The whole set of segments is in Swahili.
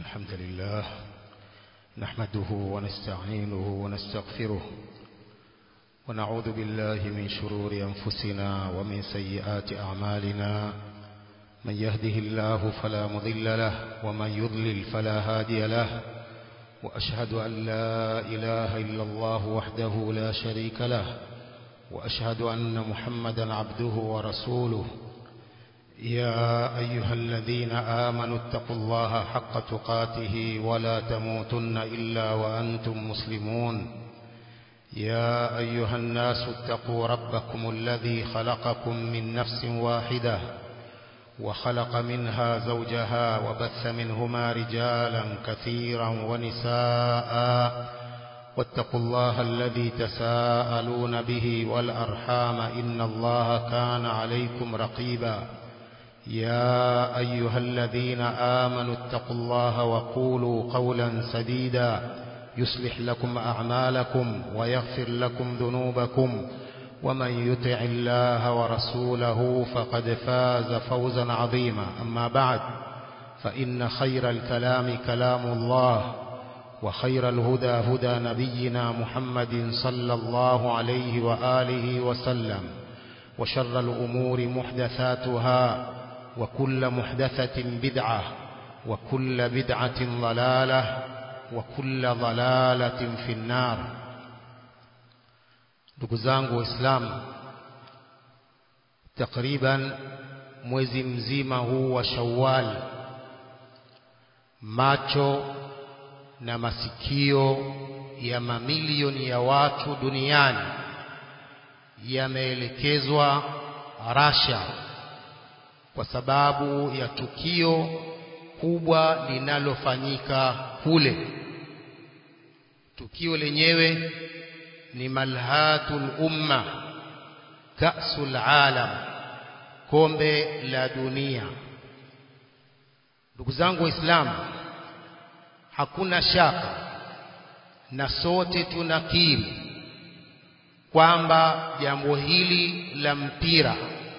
الحمد لله نحمده ونستعينه ونستغفره ونعوذ بالله من شرور أنفسنا ومن سيئات أعمالنا من يهده الله فلا مضل له ومن يضلل فلا هادي له وأشهد أن لا إله إلا الله وحده لا شريك له وأشهد أن محمدا عبده ورسوله يا أيها الذين آمنوا اتقوا الله حق تقاته ولا تموتن إلا وأنتم مسلمون يا أيها الناس اتقوا ربكم الذي خلقكم من نفس واحدة وخلق منها زوجها وبث منهما رجالا كثيرا ونساء واتقوا الله الذي تساءلون به والأرحام إن الله كان عليكم رقيبا يا أيها الذين آمنوا اتقوا الله وقولوا قولا سديدا يصلح لكم أعمالكم ويغفر لكم ذنوبكم ومن يطع الله ورسوله فقد فاز فوزا عظيما أما بعد فإن خير الكلام كلام الله وخير الهدى هدى نبينا محمد صلى الله عليه وآله وسلم وشر الأمور محدثاتها وكل محدثة بدعة وكل بدعة ضلالة وكل ضلالة في النار ndugu zangu waislamu takriban mwezi mzima huu wa shawwal macho na masikio ya mamilioni ya watu duniani yameelekezwa Russia kwa sababu ya tukio kubwa linalofanyika kule. Tukio lenyewe ni malhatul umma, kasul alam, kombe la dunia. Ndugu zangu Waislamu, hakuna shaka na sote tunakiri kwamba jambo hili la mpira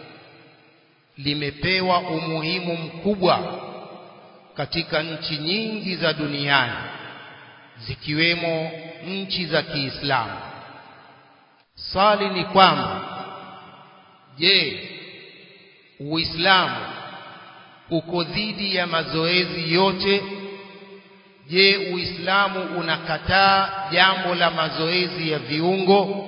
limepewa umuhimu mkubwa katika nchi nyingi za duniani zikiwemo nchi za Kiislamu. Swali ni kwamba je, Uislamu uko dhidi ya mazoezi yote? Je, Uislamu unakataa jambo la mazoezi ya viungo?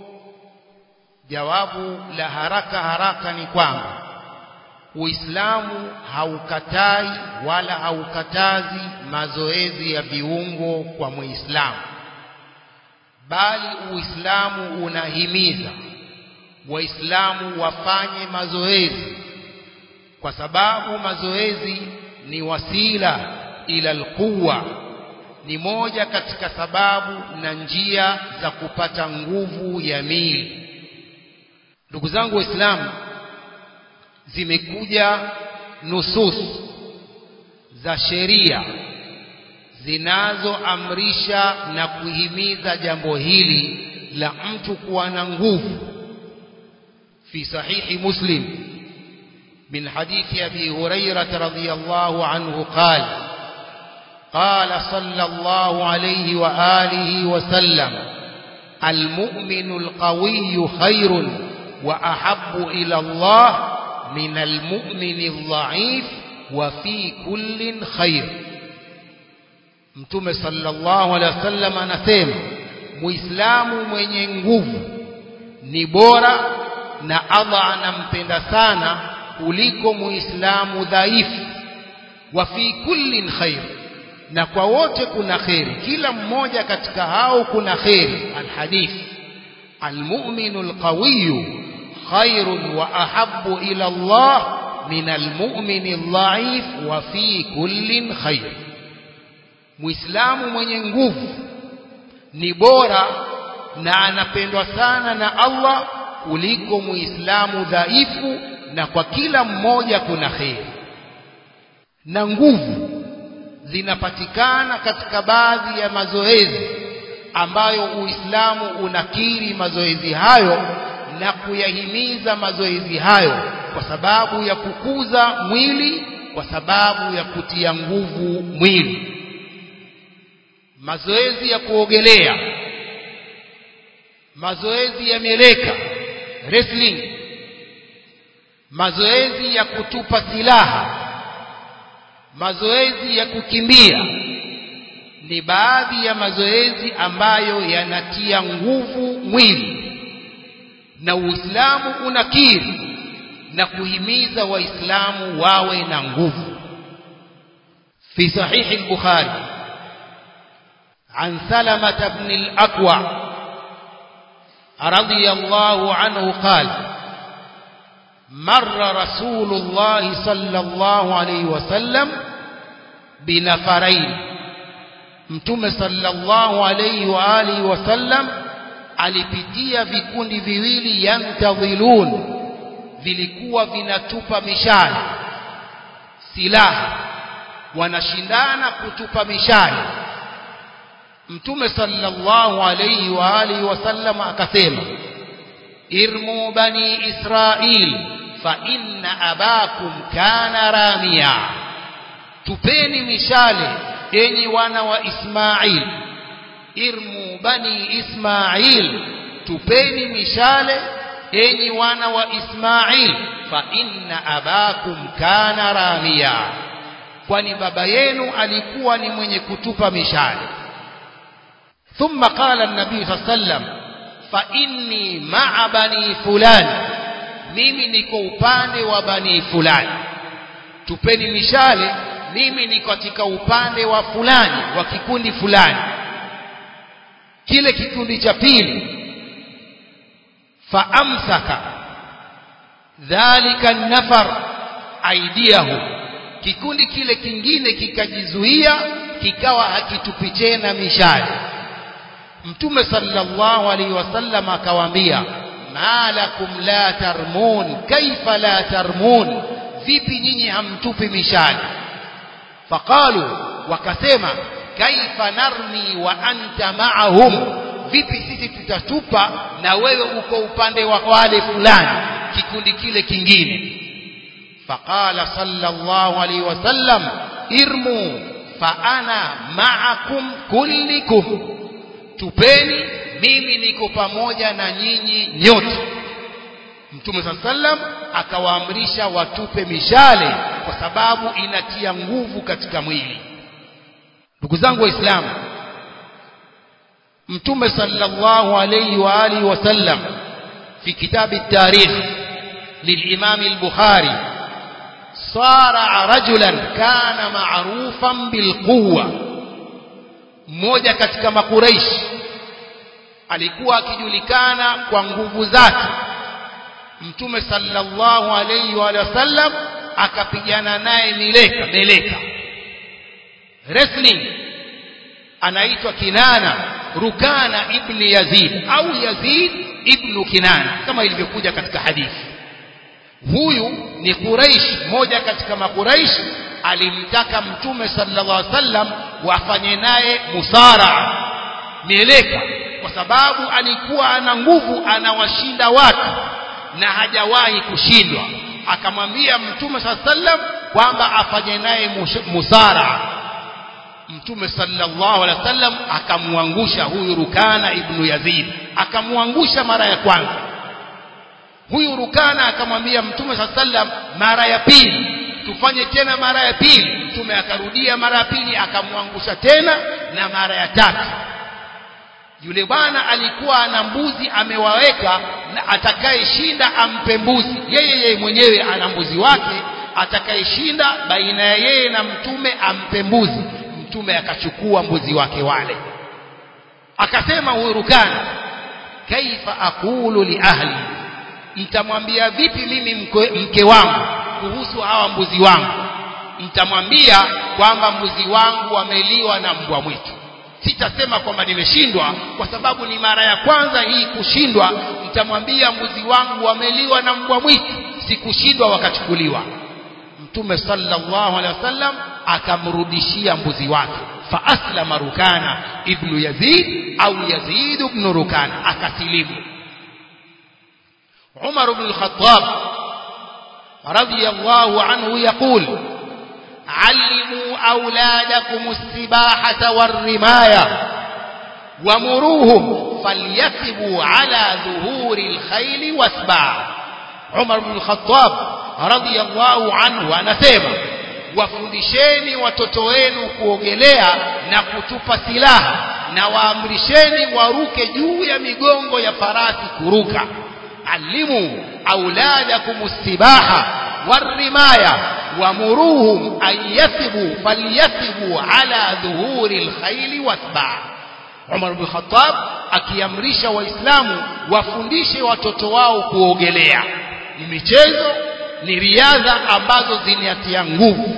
Jawabu la haraka haraka ni kwamba Uislamu haukatai wala haukatazi mazoezi ya viungo kwa Muislamu, bali Uislamu unahimiza Waislamu wafanye mazoezi, kwa sababu mazoezi ni wasila ila alquwa, ni moja katika sababu na njia za kupata nguvu ya miili. Ndugu zangu Waislamu, zimekuja nusus za sheria zinazoamrisha na kuhimiza jambo hili la mtu kuwa na nguvu fi sahihi muslim min hadithi abi hurairah radhiyallahu anhu qala قال صلى الله عليه وآله وسلم المؤمن القوي خير وأحب إلى الله من المؤمن الضعيف وفي كل خير mtume sallallahu alaihi wasallam anasema muislamu mwenye nguvu ni bora na Allah anampenda sana kuliko muislamu dhaifu wa fi kullin khair na kwa wote kuna kheri kila mmoja katika hao kuna kheri alhadith almu'minu alqawiyyu خير وأحب إلى الله من المؤمن الضعيف وفي كل خير Muislamu mwenye nguvu ni bora na anapendwa sana na Allah kuliko Muislamu dhaifu na kwa kila mmoja kuna kheri. Na nguvu zinapatikana katika baadhi ya mazoezi ambayo Uislamu unakiri mazoezi hayo na kuyahimiza mazoezi hayo kwa sababu ya kukuza mwili kwa sababu ya kutia nguvu mwili mazoezi ya kuogelea mazoezi ya mieleka wrestling mazoezi ya kutupa silaha mazoezi ya kukimbia ni baadhi ya mazoezi ambayo yanatia nguvu mwili na Uislamu unakiri na kuhimiza waislamu wawe na nguvu fi sahihi al-bukhari عن سلمة بن الأكوع رضي الله عنه قال مر رسول الله صلى الله عليه وسلم بنفرين mtume sallallahu alayhi wa alihi wasallam alipitia vikundi viwili yantadhilun vilikuwa vinatupa mishale silaha wanashindana kutupa mishale mtume sallallahu alayhi wa alihi wasallam akasema irmu bani israil fa inna abakum kana ramia tupeni mishale enyi wana wa Ismail irmu bani Ismail tupeni mishale enyi wana wa Ismail fa inna abakum kana ramia kwani baba yenu alikuwa ni mwenye kutupa mishale thumma qala an-nabii sallam fa inni ma'a bani fulani mimi niko upande wa bani fulani tupeni mishale mimi ni katika upande wa fulani wa kikundi fulani kile kikundi cha pili faamsaka dhalika nafar aidiahu kikundi kile kingine kikajizuia kikawa hakitupi tena mishale mtume sallallahu alaihi wasallam akawaambia malakum la tarmun kaifa la tarmun vipi nyinyi hamtupi mishale faqalu wakasema kaifa narmi wa anta ma'ahum vipi sisi tutatupa na wewe uko upande wa wale fulani kikundi kile kingine faqala sallallahu alaihi wasallam irmu fa ana ma'akum kullikum tupeni mimi niko pamoja na nyinyi nyote Mtume sallam akawaamrisha watupe mishale kwa sababu inatia nguvu katika mwili. Ndugu zangu Waislamu, Mtume sallallahu alayhi wa alihi wasallam fi kitabi tarikh للإمام البخاري صارع رجلا كان معروفا بالقوة mmoja katika makuraishi alikuwa akijulikana kwa nguvu zake mtume sallallahu alayhi wa sallam akapigana naye mileka meleka wrestling anaitwa Kinana Rukana ibn Yazid au Yazid ibn Kinana kama ilivyokuja katika hadithi huyu ni Quraish moja katika makuraish alimtaka mtume sallallahu alaihi wasallam wafanye naye musara mieleka kwa sababu alikuwa ana nguvu anawashinda watu na hajawahi kushindwa akamwambia mtume sallam kwamba afanye naye musara mtume sallallahu alaihi wasallam akamwangusha huyu Rukana ibn Yazid akamwangusha mara ya kwanza huyu Rukana akamwambia mtume sallam mara ya pili tufanye tena mara ya pili mtume akarudia mara ya pili akamwangusha tena na mara ya tatu yule bwana alikuwa ana mbuzi amewaweka na atakayeshinda ampe mbuzi yeye yeye mwenyewe ana mbuzi wake atakayeshinda baina ya yeye na mtume ampe mbuzi mtume akachukua mbuzi wake wale akasema huyu rukana kaifa aqulu li ahli mtamwambia vipi mimi mke, mke wangu kuhusu hawa mbuzi wangu mtamwambia kwamba mbuzi wangu wameliwa na mbwa mwitu sitasema kwamba nimeshindwa kwa sababu ni mara ya kwanza hii kushindwa nitamwambia mbuzi wangu wameliwa na mbwa mwitu sikushindwa wakachukuliwa mtume sallallahu alaihi wasallam akamrudishia mbuzi wake fa aslama rukana ibnu yazid au yazid ibn rukana akasilimu umar ibn al-khattab radiyallahu anhu yaqul علموا أولادكم السباحة والرماية ومروهم فليثبوا على ظهور الخيل واسبع عمر بن الخطاب رضي الله عنه anasema wafundisheni watoto wenu kuogelea na kutupa silaha na waamrisheni waruke juu ya migongo ya farasi kuruka alimu auladakum sibaha warimaya wamuruhum an yathibu falyathibu ala dhuhuri lkhaili wasbaa Umar bin Khattab akiamrisha waislamu wafundishe watoto wao kuogelea ni michezo ni riadha ambazo zinatia nguvu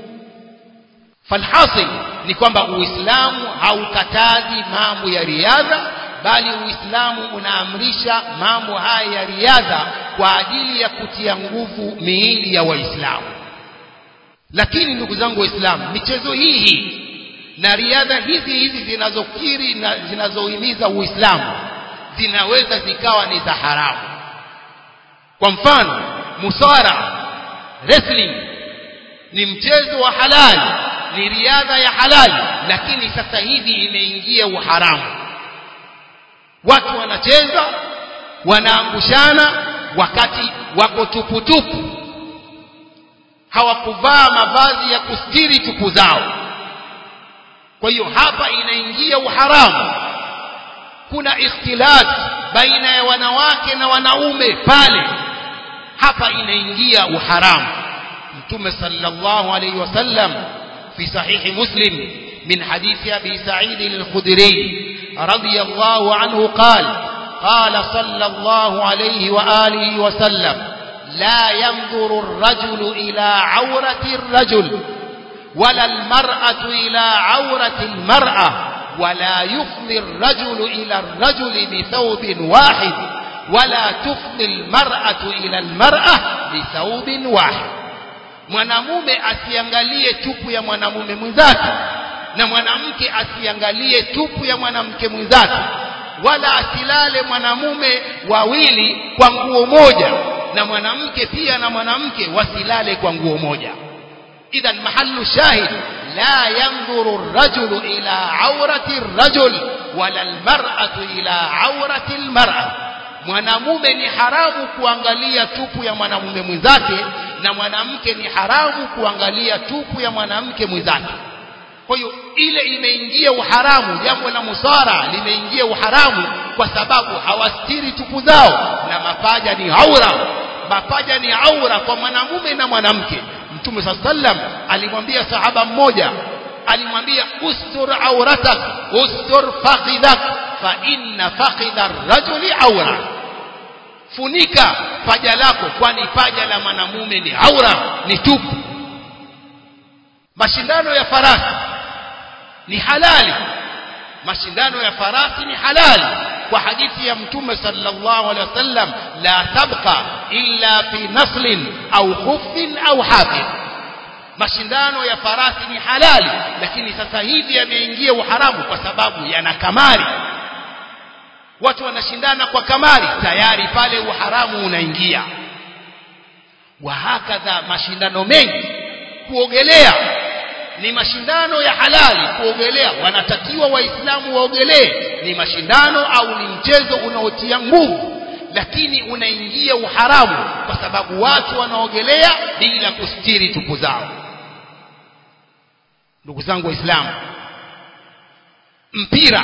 falhasil ni kwamba uislamu haukatazi mambo ya riadha bali uislamu unaamrisha mambo haya ya riadha kwa ajili ya kutia nguvu miili ya waislamu lakini ndugu zangu waislamu michezo hii hii na riadha hizi hizi zinazokiri na zinazohimiza uislamu zinaweza zikawa ni za haramu kwa mfano musara wrestling ni mchezo wa halali ni riadha ya halali lakini sasa hivi imeingia uharamu watu wanacheza wanaangushana wakati wako tuputupu hawakuvaa mavazi ya kustiri tupu zao kwa hiyo hapa inaingia uharamu kuna ikhtilaf baina ya wanawake na wanaume pale hapa inaingia uharamu mtume sallallahu alayhi wasallam fi sahihi muslim min hadithi abi sa'id al-khudri radiyallahu anhu qala قال صلى الله عليه وآله وسلم لا ينظر الرجل إلى عورة الرجل ولا المرأة إلى عورة المرأة ولا يفضي الرجل إلى الرجل بثوب واحد ولا تفضي المرأة إلى المرأة بثوب واحد mwanamume asiangalie tupu ya mwanamume mwenzake na mwanamke asiangalie tupu ya mwanamke mwenzake wala asilale mwanamume wawili kwa nguo moja na mwanamke pia na mwanamke wasilale kwa nguo moja إذا محل الشاهد لا ينظر الرجل إلى عورة الرجل ولا المرأة إلى عورة المرأة mwanamume ni haramu kuangalia tupu ya mwanamume mwenzake na mwanamke ni haramu kuangalia tupu ya mwanamke mwenzake kwa hiyo ile imeingia uharamu jambo la musara limeingia uharamu kwa sababu hawastiri tupu zao na mapaja ni aura mapaja ni aura kwa mwanamume na mwanamke mtume saa sallam alimwambia sahaba mmoja alimwambia ustur auratak ustur fakhidhak fa inna fakhidha rajuli aura funika paja lako kwani paja la mwanamume ni aura ni tupu mashindano ya farasi ni halali mashindano ya farasi ni halali kwa hadithi ya mtume sallallahu alaihi wasallam la tabqa illa fi naslin au khuffin au hafid mashindano ya farasi ni halali lakini sasa hivi yameingia uharamu kwa sababu yana kamari watu wanashindana kwa kamari tayari pale uharamu unaingia wa hakadha mashindano mengi kuogelea ni mashindano ya halali kuogelea wanatakiwa waislamu waogelee ni mashindano au ni mchezo unaotia nguvu lakini unaingia uharamu kwa sababu watu wanaogelea bila kustiri tupu zao ndugu zangu waislamu mpira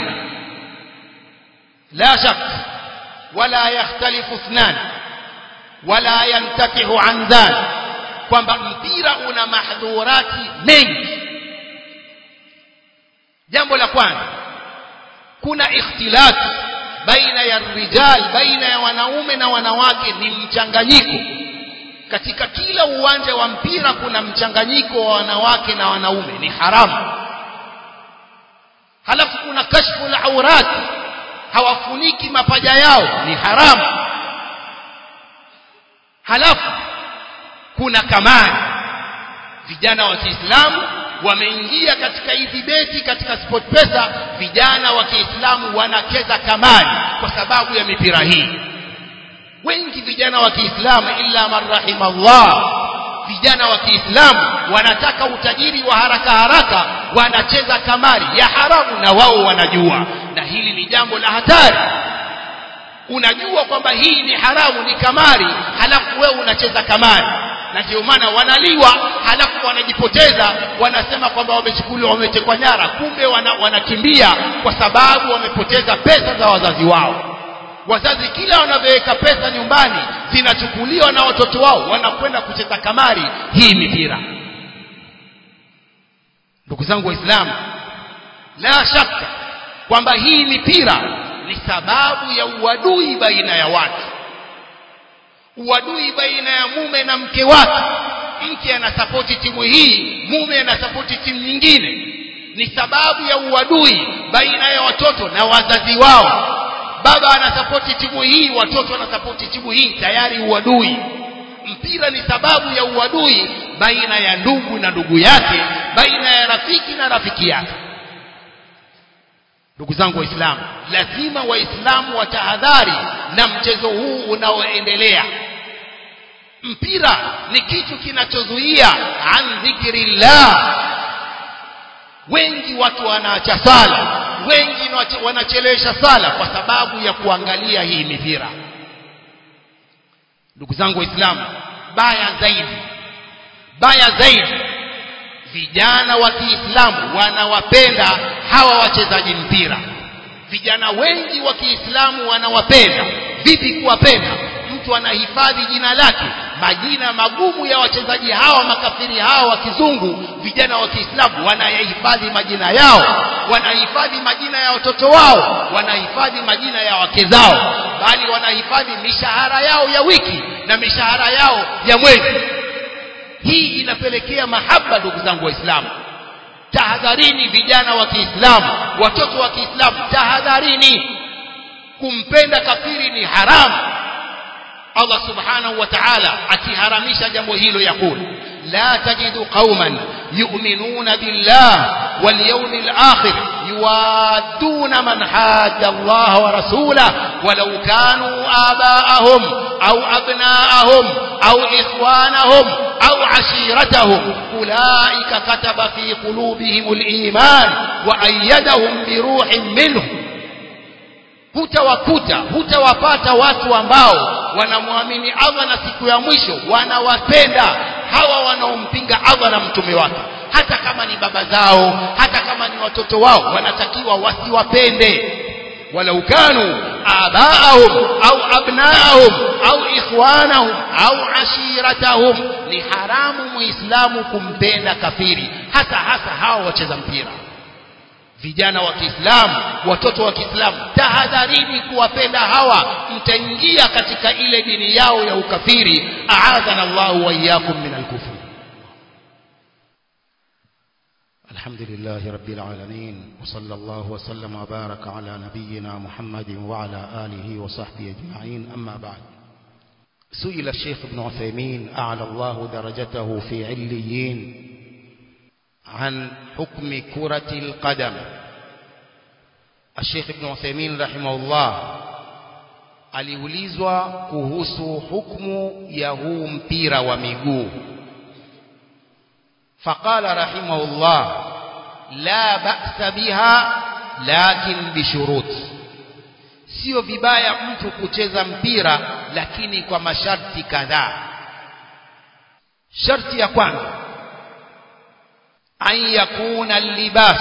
la shak wala yakhtalifu ithnan wala yantakihu an dhalik kwamba mpira una mahdhurati mengi jambo la kwanza kuna ikhtilaf baina ya rijal baina ya wanaume na wanawake ni mchanganyiko katika kila uwanja wa mpira kuna mchanganyiko wa wanawake na wanaume ni haramu halafu kuna kashfu la aurat hawafuniki mapaja yao ni haramu halafu kuna kamari vijana wa Kiislamu wameingia katika hizi beti katika sport pesa vijana wa Kiislamu wanacheza kamari kwa sababu ya mipira hii wengi vijana wa Kiislamu illa man rahimallah vijana wa Kiislamu wanataka utajiri wa haraka haraka wanacheza kamari ya haramu na wao wanajua na hili ni jambo la hatari unajua kwamba hii ni haramu ni kamari halafu wewe unacheza kamari na ndio maana wanaliwa halafu wanajipoteza wanasema kwamba wamechukuliwa wametekwa nyara kumbe wana, wanakimbia kwa sababu wamepoteza pesa za wazazi wao wazazi kila wanavyoweka pesa nyumbani zinachukuliwa na watoto wao wanakwenda kucheza kamari hii mipira ndugu zangu waislamu la shaka kwamba hii mipira ni sababu ya uadui baina ya watu uadui baina ya mume na mke wake mke anasapoti timu hii mume anasapoti timu nyingine ni sababu ya uadui baina ya watoto na wazazi wao baba anasapoti timu hii watoto wanasapoti timu hii tayari uadui mpira ni sababu ya uadui baina ya ndugu na ndugu yake baina ya rafiki na rafiki yake ndugu zangu waislamu lazima waislamu watahadhari na mchezo huu unaoendelea mpira ni kitu kinachozuia an dhikrillah wengi watu wanaacha sala wengi wanachelewesha sala kwa sababu ya kuangalia hii mipira ndugu zangu waislamu baya zaidi baya zaidi vijana wa Kiislamu wanawapenda hawa wachezaji mpira vijana wengi wa Kiislamu wanawapenda vipi kuwapenda mtu anahifadhi jina lake majina magumu ya wachezaji hawa makafiri hawa wa kizungu vijana wa Kiislamu wanayahifadhi majina yao wanahifadhi majina ya watoto wao wanahifadhi majina ya wake zao bali wanahifadhi mishahara yao ya wiki na mishahara yao ya mwezi hii inapelekea mahaba ndugu zangu waislamu tahadharini vijana wa Kiislamu watoto wa Kiislamu tahadharini kumpenda kafiri ni haramu Allah subhanahu wa ta'ala akiharamisha jambo hilo yakul la tajidu qauman yu'minuna billah wal yawmil akhir yuwadduna man hadda Allah wa rasulahu walau kanu aba'ahum aw abna'ahum aw ikhwanahum aw ashiratahum ulaika kataba fi qulubihim al-iman wa ayyadahum bi ruhin minhu hutawakuta hutawapata watu ambao wanamwamini Allah na siku ya mwisho wanawapenda hawa wanaompinga Allah na mtume wake hata kama ni baba zao hata kama ni watoto wao wanatakiwa wasiwapende walau kanu abaahum au abnaahum au ikhwanahum au ashiratahum ni haramu muislamu kumpenda kafiri hata hasa hawa wacheza mpira vijana wa Kiislamu watoto wa Kiislamu tahadharini kuwapenda hawa mtaingia katika ile dini yao ya ukafiri aadhana Allahu wa iyyakum min al-kufr الحمد لله رب العالمين وصلى الله وسلم وبارك على نبينا محمد وعلى آله وصحبه أجمعين أما بعد سئل الشيخ ابن عثيمين أعلى الله درجته في عليين عن حكم كرة القدم الشيخ ابن عثيمين رحمه الله aliulizwa kuhusu hukumu ya huu mpira wa miguu faqala rahimahullah la ba'sa biha lakin bishurut sio vibaya mtu kucheza mpira lakini kwa masharti kadhaa sharti ya kwanza an yakuna libas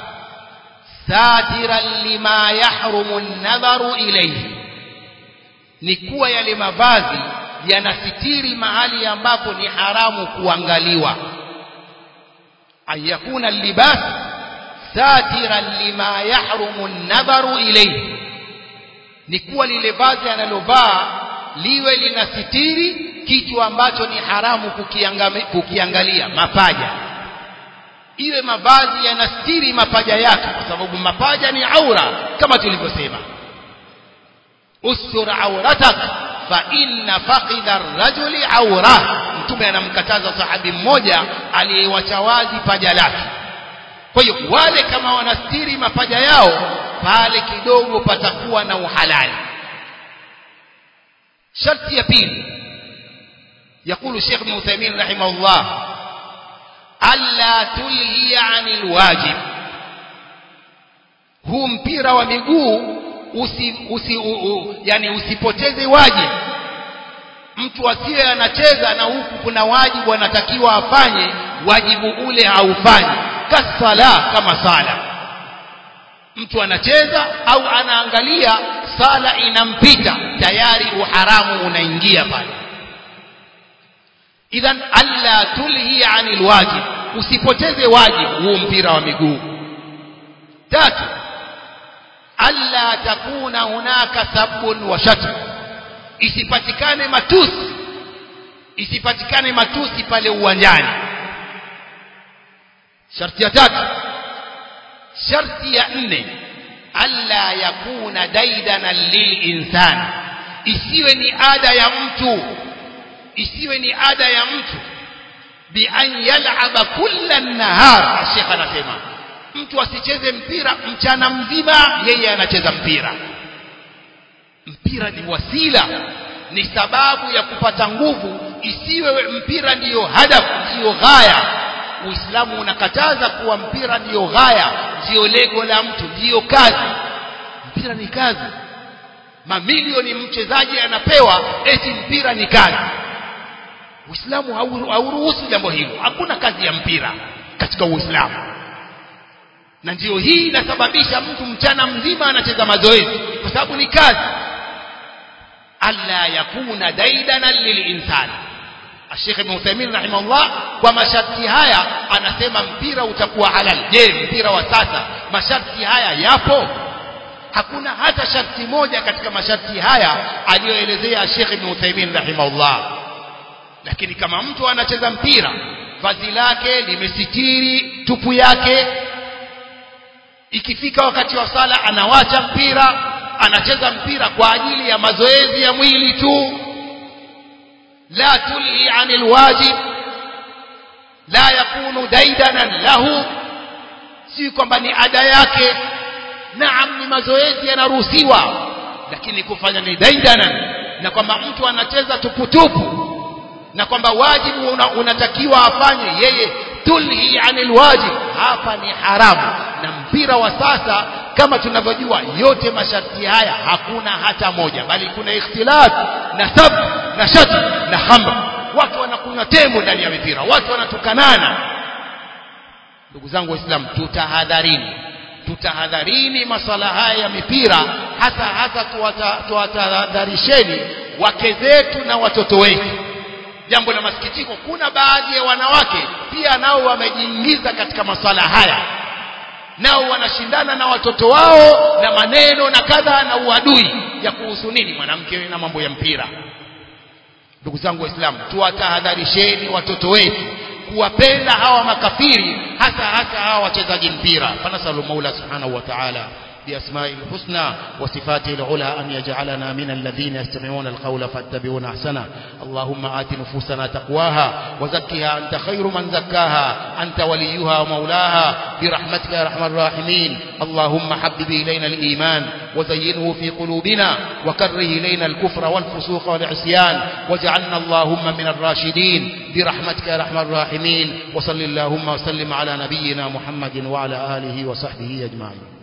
satiran lima yahrumu an-nadharu ilayhi ni kuwa yale mavazi yanasitiri mahali ambapo ni haramu kuangaliwa an yakuna libas satiran lima yahrumu an-nadharu ilayhi ni kuwa lile vazi analovaa liwe linasitiri kitu ambacho ni haramu kukiangalia mapaja iwe mavazi yanastiri mapaja yake kwa sababu mapaja ni aura kama tulivyosema ustur auratak fa inna faqida ar-rajuli aura mtume anamkataza sahabi mmoja aliyewacha wazi paja lake kwa hiyo wale kama wanastiri mapaja yao pale kidogo patakuwa na uhalali sharti ya pili يقول الشيخ ابن عثيمين رحمه الله ألا تلهي عن الواجب huu mpira wa miguu usi, usi, u, u, yani usipoteze wajibu mtu asiye anacheza na huku kuna wajibu anatakiwa afanye wajibu ule haufanyi kasala kama sala mtu anacheza au anaangalia sala inampita tayari uharamu unaingia pale idhan alla tulhi anil wajib usipoteze wajibu huu mpira wa miguu tatu alla takuna hunaka sabbun wa shatm isipatikane matusi isipatikane matusi pale uwanjani sharti ya tatu sharti ya nne alla yakuna daidana lilinsani isiwe ni ada ya mtu isiwe ni ada ya mtu bi an yal'aba kulla nahar shekha anasema mtu asicheze mpira mchana mzima yeye anacheza mpira mpira ni wasila ni sababu ya kupata nguvu isiwe mpira ndiyo hadafu ndiyo ghaya uislamu unakataza kuwa mpira ndiyo ghaya ndiyo lengo la mtu ndiyo kazi mpira ni kazi mamilioni mchezaji anapewa eti mpira ni kazi uislamu hauruhusu jambo hilo hakuna kazi ya mpira katika uislamu na ndiyo hii inasababisha mtu mchana mzima anacheza mazoezi kwa sababu ni kazi alla yakuna daidana lilinsani Sheikh Ibn Uthaymeen rahimahullah kwa masharti haya anasema mpira utakuwa halal je mpira wa sasa masharti haya yapo hakuna hata sharti moja katika masharti haya aliyoelezea Sheikh Ibn Uthaymeen rahimahullah lakini kama mtu anacheza mpira vazi lake limesitiri tupu yake ikifika wakati wa sala anawacha mpira anacheza mpira kwa ajili ya mazoezi ya mwili tu la tulhi anil wajib la yakunu daidanan lahu si kwamba ni ada yake naam ni mazoezi yanaruhusiwa lakini kufanya ni daidanan na kwamba mtu anacheza tuputupu na kwamba wajibu una, unatakiwa afanye yeye tulhi anil wajib hapa ni haramu na mpira wa sasa kama tunavyojua yote masharti haya hakuna hata moja bali kuna ikhtilaf na sab na shat na khamr watu wanakunywa tembo ndani ya mipira watu wanatukanana ndugu zangu waislamu tutahadharini tutahadharini maswala haya ya mipira hasa hasa tuwatahadharisheni wake zetu na watoto wetu jambo la masikitiko kuna baadhi ya wanawake pia nao wamejiingiza katika maswala haya nao wanashindana na watoto wao na maneno na kadha na uadui ya kuhusu nini mwanamke na mambo ya mpira ndugu zangu waislamu tuwatahadharisheni watoto wetu kuwapenda hawa makafiri hasa hasa hawa wachezaji mpira fanasalu maula subhanahu wa ta'ala بأسمائه الحسنى وصفاته العلى أن يجعلنا من الذين يستمعون القول فاتبعون أحسنه اللهم آت نفوسنا تقواها وزكها أنت خير من زكاها أنت وليها ومولاها برحمتك يا أرحم الراحمين اللهم حبب إلينا الإيمان وزينه في قلوبنا وكره إلينا الكفر والفسوق والعصيان واجعلنا اللهم من الراشدين برحمتك يا أرحم الراحمين وصل اللهم وسلم على نبينا محمد وعلى آله وصحبه أجمعين